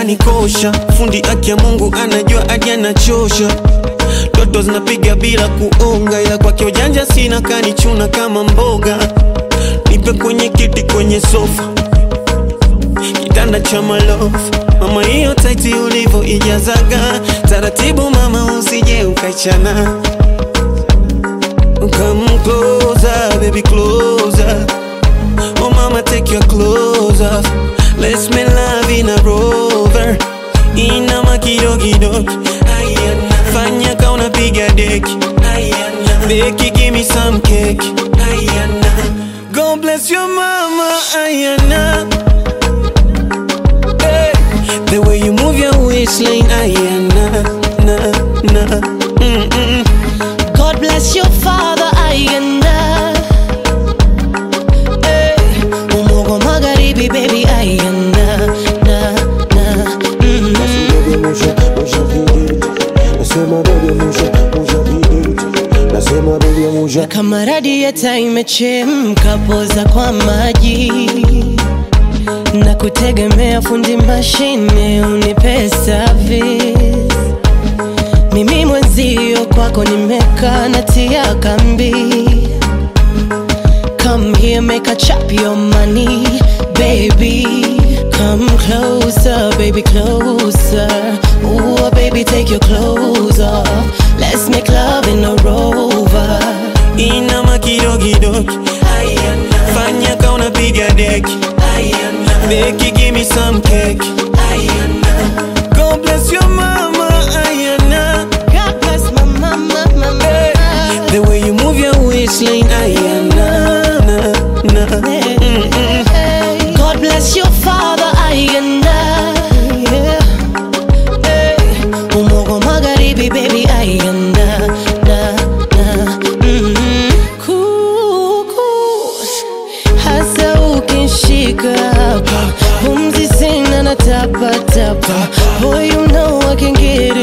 kanikosha fundi aki ya mungu anajua hadi anachosha toto zinapiga bila kuonga ila kwake ujanja sina kanichuna kama mboga nipe kwenye kiti kwenye sofa kitanda cha malofu mama hiyo taiti ulivo ijazaga taratibu mama usije ukaichana Come closer, baby, closer. Oh, mama, take your clothes off. Let's make love in a rover. Ina makidogidogi. Ayana. Fanya ka unapiga deki. Ayana. Deki, give me some cake. Ayana. God bless your mama. Ayana. Hey. The way you move your waistline. Ayana. Na, na. Mm-mm. God bless your father Ayanda hey. Umogo magharibi baby Ayanda na, na, mm. Baby, musha, musha vidit. Nasema baby, musha, musha vidit. Nasema baby, musha. Kama radieta imechemka poza kwa maji na kutegemea fundi mashine unipe service. Mimi mwenzio kwako nimekaa natia kambi. Come here, make a chop your money, baby. Come closer, baby, closer. Ooh, baby, take your clothes off. Let's make love in a rover. ina makidogidogi Ayana. fanya ka unapiga deki Ayana. deki give me some cake Ayana. God bless your mama Ayana. God bless my mama, mama. The way you move your waistline Ayana. Na, na. Mm-mm. God bless your father, Ayanda. Yeah. Hey. Umogo magharibi, baby, Ayanda. Na, na. Mm. Kuku. Hasa ukishika hapa, pumzi sina na tapa tapa. Boy, you know I can get